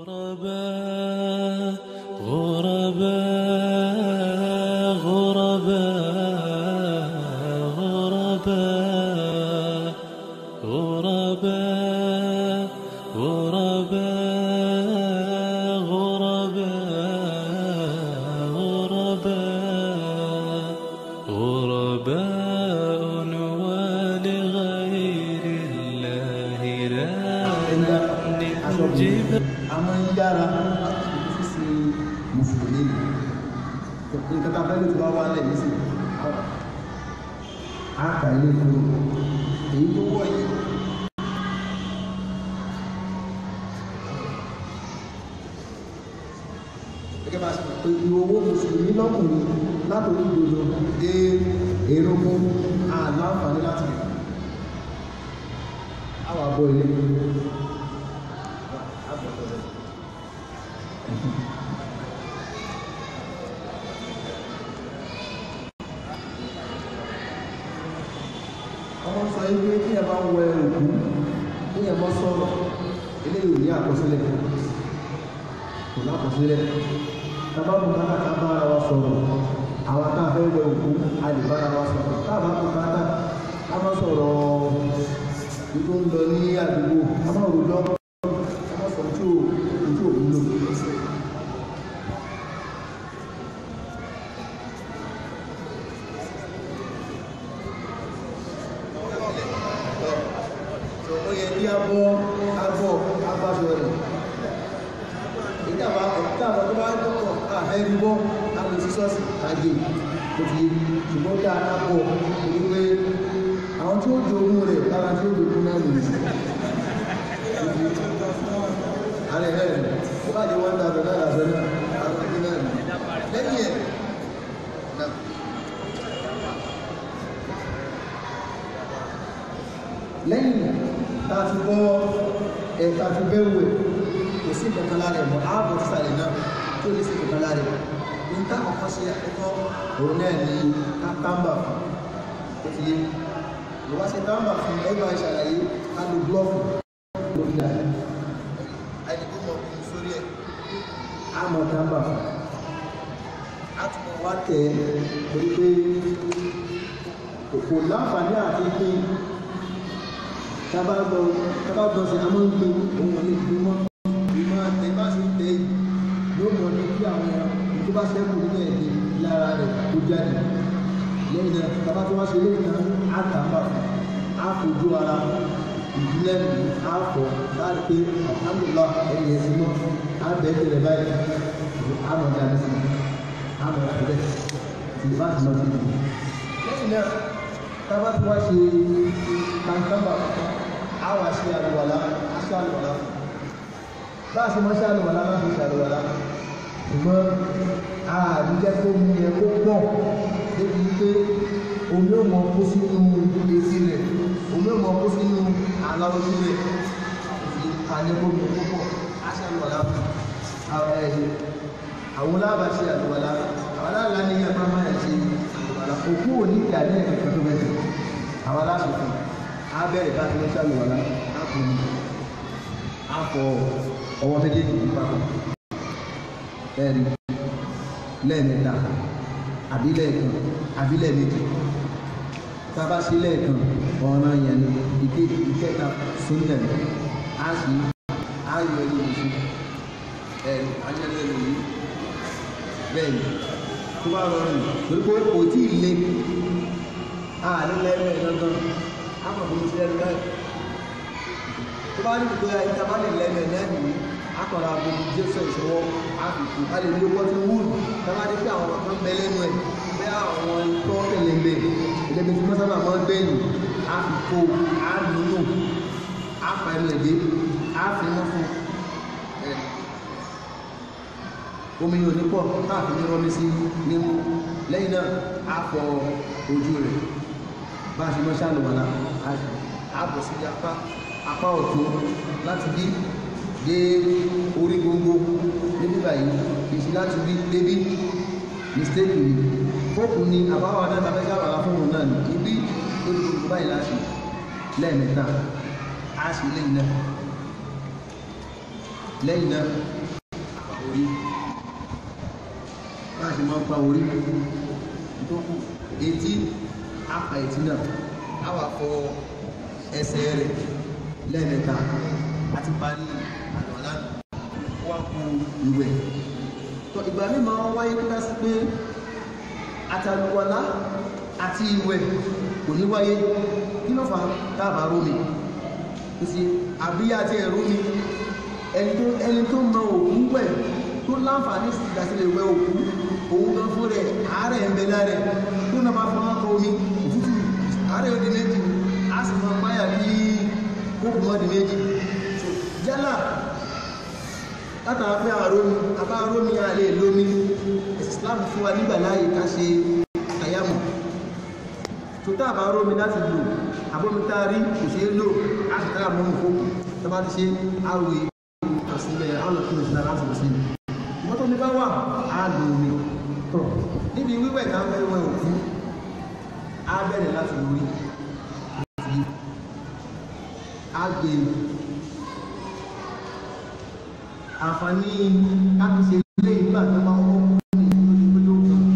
غرباء غرباء غرباء غرباء غرباء غرباء غرباء غرباء غرباء ولغير الله لا نجيب a máa ń yára sísè mùsùlùmí ni nǹkan tá a fẹ́ lè tó bá wà lẹ̀ nísìn á kà ilé fún èyí tó wọ̀ yìí. gẹ́gẹ́ bá a ṣe mọ̀ pé ìwọ owó mùsùlùmí lọ́kùnrin látòrí ìdòdò dé èrògùn àláǹfààní láti rí àwọn àbọ̀ ilé ọmọ sọ yìí pé kí ẹ bá wẹ òkú kí ẹ bá sọ̀rọ̀ eléyìí ò ní àkọsílẹ̀ kò lákọsílẹ̀ tábà bù ká ká bá ara wa sọ̀rọ̀ àwọn tá a fẹ́ wẹ òkú a lè bá ara wa sọ̀rọ̀ tá a bá bù ká ká ká má sọ̀rọ̀ ìtò ń lọ ní àdúgbò ká má rojọ́ ká má sọ tí ò tí ò wúlò. ó yẹ kí a bọ́ agbọ́ agbáṣọ rẹ̀ ìjàmbá ìjàmbá tó bá ń tọ́kọ̀ àfẹ́rí bọ́ láti sí ṣọ́ọ̀ṣì àgbè tó ti ṣùgbọ́n dá akápọ̀ wípé àwọn tí ó jogún rẹ̀ lára tí ó jogún náà nìyí ààrẹ rẹ̀ ó bá jẹ́ wọ́n tàbí náà lásán náà àwọn tí náà nìyí lẹ́yìn ẹ̀ náà lẹ́yìn tá a ti bọ́ ẹ̀ tá a ti bẹ́rù ẹ̀ kò sí kankan lára ẹ̀ mọ́ ààbò sísàlẹ̀ náà tí ó lè sí kankan lára ẹ̀ ní tá ọkọ̀ ṣe àkọ́kọ́ òun náà ní tábà fún ó ti yé ló wá ṣe tábà fún ẹgbẹ́ ìṣàlàyé ká lo glọ́ọ̀fù lórí àyè àyè tó mọ̀ fún sórí ẹ̀ á mọ̀ tábà fún á tún mọ̀ wá tẹ̀ ẹ́ torí pé kò láǹfààní àti pín tabagbọ tabagbọ sí àmọ́ ń gbé ohun ọ̀lẹ́ ìgbìmọ̀ ìmọ̀ ẹ̀bá sí tẹ́ yìí yóò mọ̀ ní kí àwọn tó bá ṣẹ́kù nínú ẹ̀dẹ̀ lára rẹ̀ tó jáde lẹ́yìn náà tàbá tó wá ṣe lẹ́yìn náà á tàbà á fojú ara ìdílé mi á fọ̀ láti pé alhamdulillah ẹ̀yẹ sí mọ́ á bẹ̀ẹ́ tẹ̀lé báyìí á mọ̀ jáde sí á mọ̀ àbẹ̀ tí bá ti lọ sí ibi lẹ́yìn náà tàbá tó wá ṣe kàńtàbà á wá ṣe àlùwàlá á ṣe àlùwàlá bá a ṣe mọ́ ṣe àlùwàlá máa fi ṣe àlùwàlá ṣùgbọ́n àdújẹ́ tó mú yẹ kó pọ̀ débi wípé omi ò mọ kó sínú etí rẹ̀ omi ò mọ kó sínú aláwọ̀ ojú rẹ̀ fi kalẹ̀ kó mi kó pọ̀ á ṣe àlùwàlá àwọn ẹ̀yẹ àwọn lábà ṣe àlùwàlá àwọn aláàlá ní yẹn máa máa ṣe àlùwàlá òkú ò ní ìgbà ní ẹ̀kọ́ tó bẹ̀rẹ̀ àwọn aláṣòfin á bẹ̀rẹ̀ bá ti ń ṣàlùwàlá á kò ní á fọ ọwọ́ méjèèjì ní papọ̀ ẹ̀rí lẹ́ẹ̀mẹ́ta àbí lẹ́ẹ̀kan àbí lẹ́ẹ̀mejì tábà sí lẹ́ẹ̀kan ọ̀ràn yẹn ni ìkejì ìkẹta súnlẹ̀ á sì á yọ ẹni oṣù ẹ̀rí ayẹyẹ lòyìn bẹ́ẹ̀ ni tó bá rọrùn torí pé kò tí ì le àní lẹ́ẹ̀mẹ́ gangan á mọ̀ fún mi sí ẹnu náà tó bá ní ìgbé ìjọba lè lẹ́ẹ̀mẹ́ náà nìyí akọ̀rọ̀ agbègbè jésù ìṣòwò àfikún a lè ní owó tí wúlù tábà dé pé àwọn ọ̀kan bẹ lẹ́nu ẹ̀ pé àwọn tó tẹ̀lé ìlẹ́bi tí mọ́sábà máa ń gbẹ̀yìn àfikún àdúnú àfà ẹnu ẹ̀dẹ́ àfimọ́ fún ẹ̀ omi yóò ní pọ̀ káàfin ní rọ́mí sí nímú lẹ́yìn náà àfọ ojú rẹ̀ bá a ṣe mọ́ ṣàlùwàlá àbọ̀ sí apá apá ọ̀tún láti bí dé orí gbogbo níbí báyìí ìṣí láti rí débí mistake ni fóòkù ni àbáwọ̀ náà tàbí sábàá fún òun náà ní ibi lórí gbogbo báyìí láti lẹ́ẹ̀mẹ́ta á sì lẹ́yìn náà lẹ́yìn náà àpá orí bá a ṣe máa ń pa orí tó kù etí àpá etí náà á wà fọ ẹsẹ̀ rẹ̀ lẹ́ẹ̀mẹ́ta àti parí àlọ́lá wá kú ìwẹ̀ tó ìgbà mi máa ń wáyé kíkà sí pé àtàlùwàlá àti ìwẹ̀ kò ní wáyé kí ló fà dábàá rómi kò sí àbíyá àti ẹ̀rú mi ẹni tó ẹni tó mọ òkú wẹ̀ tó láǹfààní sí ìdásílẹ̀ wẹ̀ òkú òun gan fún rẹ̀ àárẹ̀ ń bẹ lára ẹ̀ tó náà máa fọwọ́ kọ omi òtútù àárẹ̀ òdì méjì á sì máa páyà kí kókò mọ́ di méjì yálà látara pé àrómi àbá àrómi àlè lómi ẹ̀sìn Islam fún wa nígbà láàyè ká ṣe àtàyàmù tó tá àbá àrómi láti lò àbómi tá a rí kò ṣeé lò á sì tára mọ́mù fókù tó bá ti ṣe àròyé àsìlẹ̀ alọ́kùnrin ìsìlẹ̀ láti lọ sí i wọ́n tó ní bá wà á lò omi tọ̀ níbi wíwẹ̀ ká fẹ́ wẹ̀ òkú á bẹ̀rẹ̀ láti lórí àti á gbé àǹfààní káàkiri ilé ìgbà tó máa wọ́n ní ìlú ìpínlẹ̀ òkun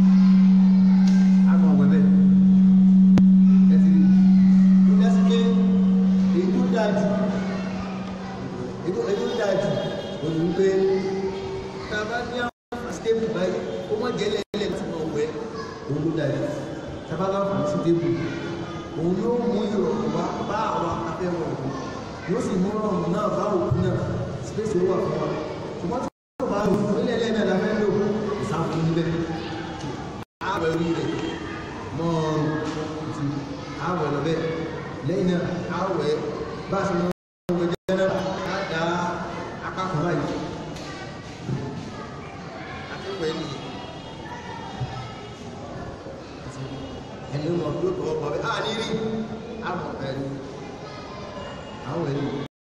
àmọ́ ọ̀wẹ́ bẹ́ẹ̀ ẹ̀sì tó dá sí pé èyí tó dáa jù èyí tó dáa jù òun ní pé tá a bá ní àwọn stable báyìí ó mọ̀ jẹ́ lẹ́lẹ́ tí wọ́n wẹ̀ òun ló dáa jù tá a bá láǹfààní stable òun yóò mú ìrọ̀rùn wá bá àwọn afẹ́wọ̀n òkú yóò sì mú ọ̀rùn náà bá òkú náà space ó wà fún wa ṣùgbọ́n tí wọ́n bá lò fún ilé ẹlẹ́nà la fẹ́ lò ìsáfún níbẹ̀ ààwẹ̀ orí rẹ̀ mọ́ ti ààwẹ̀ lọ bẹ́ẹ̀ lẹ́yìn náà ààwẹ̀ bá a ṣe mọ́ ọmọ jẹ́ náà á dá apá kan báyìí akẹ́kọ̀ọ́ ẹni ẹni ó mọ̀ tó tọ́ ọkọ̀ bẹ́ẹ̀ á ní rí àmọ̀ ẹni àwọn ẹni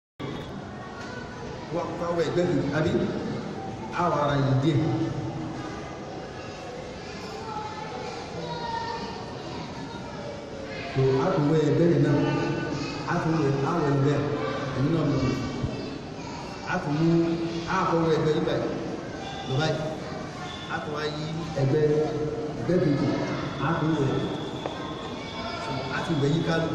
wọ́n fáwọ́ ẹgbẹ́ mi àbí àwọn ara yìí díẹ̀ tó àtúwẹ̀ ẹgbẹ́ rẹ̀ náà àtúwẹ̀ àwọ̀ ẹgbẹ́ ẹ̀mí náà mọ̀ àtúwú àfọwọ́ ẹgbẹ́ yìí báyìí lọ báyìí àtúwá yí ẹgbẹ́ ẹgbẹ́ kejì àtúwẹ̀ àtúwẹ̀ yí kálù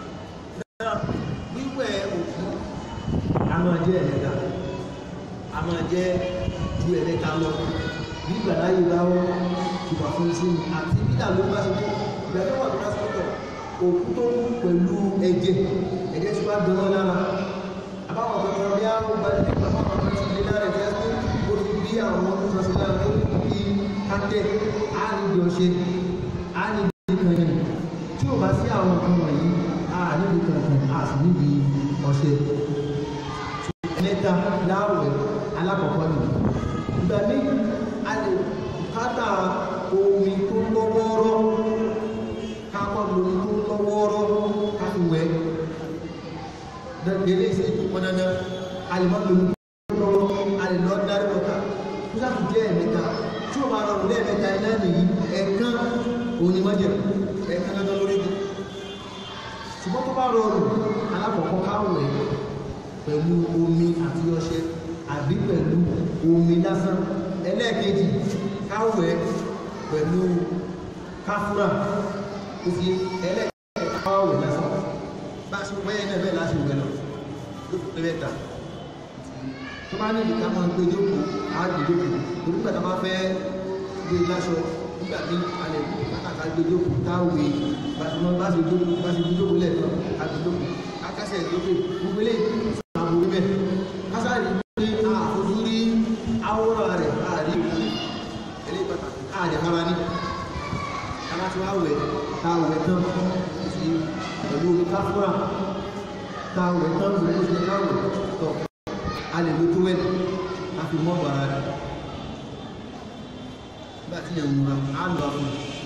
wíwẹ̀ òkú a máa jẹ́ ẹ̀mẹ́ta a máa jẹ́ ju ẹ̀mẹ́ta lọ bí ìgbàláyé láwọ́ ìwà fún sí ni àti bí ìdàlú bá ṣe tó ìgbà tó wà tó bá sọ́tọ̀ òkú tó kú pẹ̀lú ẹ̀jẹ̀ ẹ̀jẹ̀ tí wá dán wọn lára àbáwọn kankan bí àwọn bá ní nípa fún àwọn tí ilé lára ẹ̀jẹ̀ tó ó ti bí àwọn tó sọ sí lára tó bí kájẹ́ á ní ìdí ọṣẹ á ní ìdí kan yẹn tí ò bá sí àwọn nǹkan wọ̀nyí á ní ìdí kankan á sì níbi ọṣẹ mẹ́ta láwẹ̀ alákọ̀ọ́kọ́ ni ìgbà ní a lè kátà omi tó lọ́wọ́rọ́ kápọ̀ lómi tó lọ́wọ́rọ́ káfíwẹ̀ dẹ̀lé ìsẹ́jú pọn dandan a lè má lómi tó lọ́wọ́ a lè lọ dárí wọ́ta tó sáfì jẹ́ ẹ̀mẹ́ta tí ó bá rọrùn lẹ́ẹ̀mẹ́ta iná nìyí ẹ̀ẹ̀kan òní mọ́jẹ̀ ẹ̀ẹ̀kan dandan lórí mi ṣùgbọ́n tó bá rọrùn alákọ̀ọ́kọ́ káwẹ̀ pẹ̀lú omi àti ọṣẹ àbí pẹ̀lú omi lásán ẹlẹ́ẹ̀kejì káwẹ̀ pẹ̀lú káfúrà tó fi ẹlẹ́ẹ̀kejì káwẹ̀ lásán bá ṣe wẹ́yẹ náà bẹ́ẹ̀ láti wẹ̀ lọ ló fi pẹ́lẹ́ ta tó bá ní ìdíkà máa ń gbé jókòó á gbé jókòó torí pẹ̀lú bá fẹ́ gbé láṣọ nígbà tí alẹ́ kàkà gbé jókòó táwẹ̀ bá ṣe bá ṣe jókòó bá ṣe jókòó lẹ́ẹ̀kan á gbé jókòó akásẹ̀ lókè gbogbo eléyìí àwọn orílẹ̀ kásárì pé àfojú rí àwòrán rẹ̀ àrí ilé pàtàkì àjẹkára ní aláti wá wẹ̀ táwẹ̀ tán sí pẹ̀lú omi káfúrà táwẹ̀ tán sí oṣù káwẹ̀ tọ̀ a lè lo tó wẹ̀ a fi mọ́ bàrà rẹ̀ nígbà tí yẹn múra á lọ àfún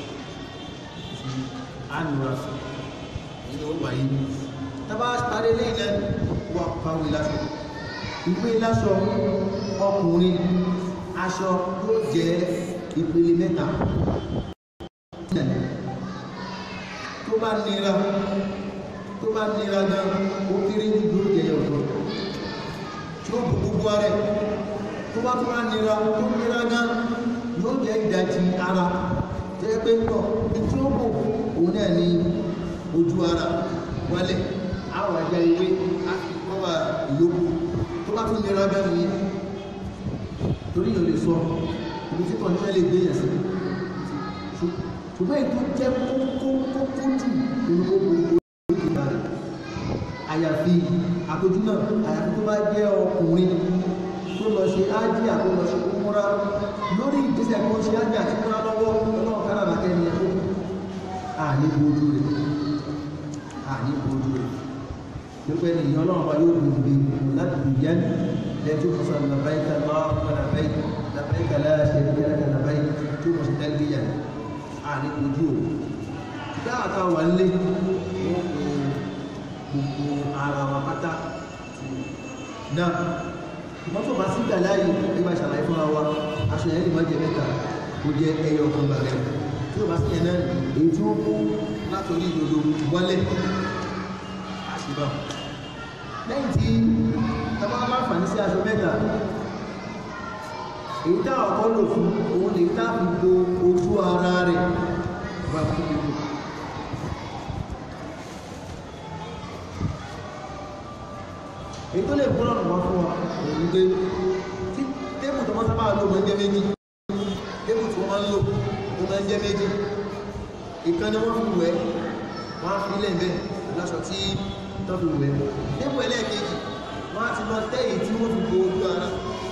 á nura sí ìlú ó wáyé tàbá parí lẹ́yìn náà wà pàwé lásọ ìwé lásọ ọkùnrin aṣọ yóò jẹ́ ìpele mẹ́ta tó bá nira tó bá nira gan ó kéré ní ló jẹ ọ̀tọ̀ tí yóò bu gbogbo ara ẹ̀ tó bá tó bá nira tó nira gan yóò jẹ́ ìdajì ara tó yẹ pé pọ̀ tí ó bò òun náà ní ojú ara wálẹ̀ àwọn ẹja ewé á fi kọ́wà ìyókù tó bá tó nira gan ni torí yóò lè sọ ibi tí kọ̀ọ̀nù lè gbé yẹn sí ṣùgbọ́n ètò jẹ́ kókó jù nínú gbogbo ìgbà rẹ̀ àyàfi àpójú náà àyàfi tó bá jẹ́ ọkùnrin tó lọ ṣe ájì àti lọ ṣe kúmúra lórí ìgbésẹ̀ tó ṣe ájì àti kúmúra lọ́wọ́ ọlọ́run kára bàtẹ́ ni ẹ̀kọ́ àní bojú rẹ̀ àní bojú rẹ̀ pípẹ́ ní ìyẹn ọlọ́run bá yóò dùn bí láti dùn jẹ́ lẹ́tí ó sọ labbaika Allahumma labbaik labbaika la sharika laka labbaik tí ó sì tẹ́lẹ̀ yẹn àní bojú rẹ̀ dáàtà wà lé wọ́n gbogbo ara wa pátá náà wọ́n tó bá sí ìgbà láàyè ẹgbà ṣàlàyé fún wa aṣọ yẹn lè má jẹ mẹ́ta kó jẹ ẹyọ ọkàn gbàgbẹ́ tí ó bá sí yẹn náà èyí tí ó kó látòrí ìdodo wọlé àṣìbá lẹ́yìn tí tọ́ba bá fàní sí aṣọ mẹ́ta èyí tá ọkọ lò fún òun lè tá fi bo ojú ara rẹ̀ wà fún gbogbo èyí tó lè kún lọ́nà wá fún wa òun gbé tí tébù tó máa sábà lò máa ń jẹ́ méjì tébù tí wọ́n máa ń lò ó máa ń jẹ́ méjì ìkan ni wọ́n fi wẹ̀ wọ́n á fi ilẹ̀ bẹ́ẹ̀ lọ́sọ̀ tí tó fi wẹ̀ tébù ẹlẹ́ẹ̀kejì wọ́n á ti lọ tẹ́yìn tí wọ́n fi bo ojú ara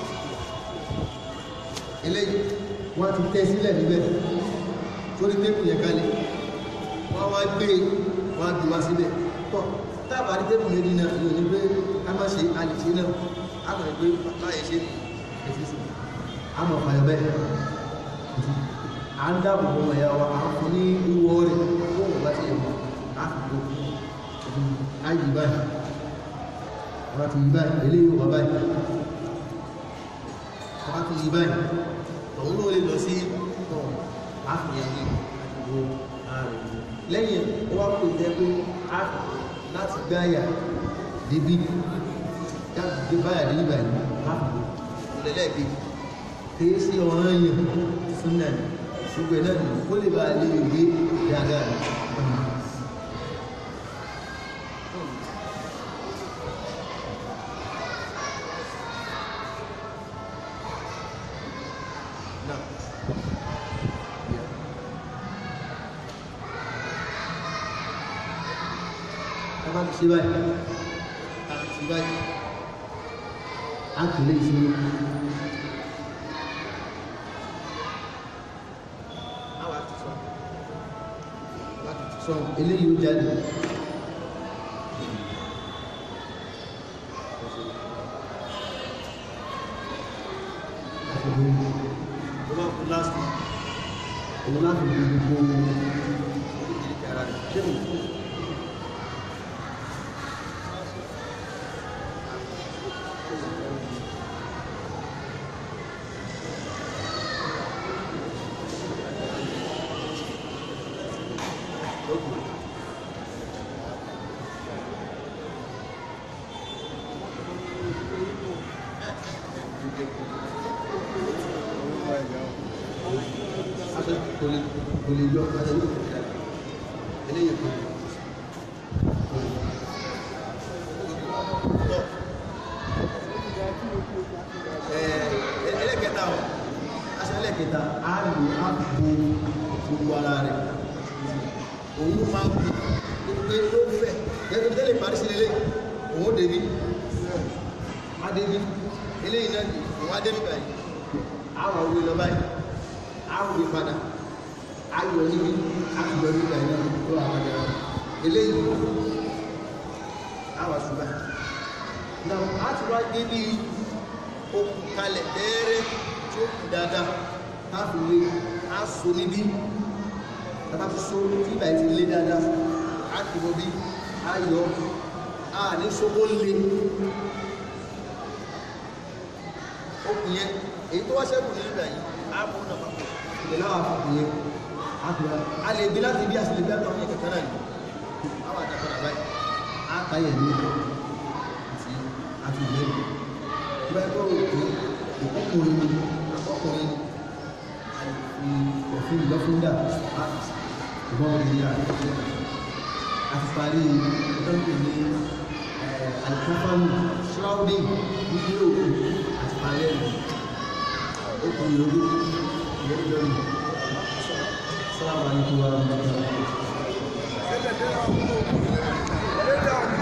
eléyìí wọ́n á ti tẹ́ sílẹ̀ níbẹ̀ sórí tébù yẹn kalẹ̀ wọ́n á wá gbé wọ́n á gbé wá síbẹ̀ tọ́ tábà ní tébù méjì náà yóò ní pé ká má ṣe alìṣe náà á kàn pé láyé ṣe èsì sí a mọ̀ fàyọ̀ bẹ́ẹ̀ à ń dáàbò bọ́ ọmọ ìyá wa à ń fún ní ìwọ rẹ̀ fún òun bá ti yẹ̀ wọ́n á fi bò á yí báyìí wọ́n ti yí báyìí eléyìí wọ́n báyìí wọ́n ti yí báyìí tọ̀hún ló lè lọ sí tọ̀hún á fi yẹn ní ìwọ ààrẹ lẹ́yìn ó wá pè jẹ́ pé á láti gbáyà débi jáde báyà débi báyìí láàbò lẹ́lẹ́gbẹ̀ kìí sí ọ̀ràn yẹn fún náà ṣùgbọ́n náà ní kó lè bá lè gbé dáadáa bá ti ṣe báyìí àti báyìí a kì lè ṣe àwọn àti sọ láti ti sọ eléyìí ó jáde tó bá kú láti òun láti gbogbo orílẹ̀-èdè ara rẹ̀ ṣé mo fún kò lè kò lè yọ ọ̀pá ẹlẹ́yìn kò dára eléyìí kò lè. ẹlẹ́kẹta ọ̀ aṣọ ẹlẹ́kẹta á lò á bo gbogbo ara rẹ̀ òun máa ń bí pé ó fẹ́ gẹ́gẹ́ tẹ́lẹ̀ parí sí lélẹ̀ òun débi á débi eléyìí náà òun á débi báyìí àwọn òwe lọ báyìí àwọn òwe padà ayọ̀ níbi àtìyọ̀ níbi àyẹ̀ tó wà padà eléyìí àwọn àṣùgbà náà á ti wá dé bí okùn kalẹ̀ tẹ́ẹ́rẹ́ tí ó kù dáadáa láti lè á so níbí tàbá ti so tí ìbà ti lé dáadáa á ti mọ bí á yọ á ní sókó lé okùn yẹn èyí tó wá ṣẹ́kù ní ìgbà yìí á mú náà papọ̀ ìdè láwà fún yẹn á fi wá a lè gbé láti bí àti lè gbé àtàwọn yẹn kẹ̀kẹ́ náà ni á wà dàgbà báyìí á káyẹ̀ ní àti àti ìlẹ́nu bá yẹ kó òkè ọkùnrin ni ọkùnrin ni òfin ìlọ́fúndà ìbọn ìlera àti parí ìtọ́jú ní alikofanu shrouding níbi òkú àti parí ẹ̀rọ òkú ìlórí ìlórí lórí sálámà ní kí wọ́n rán mi. Lay down.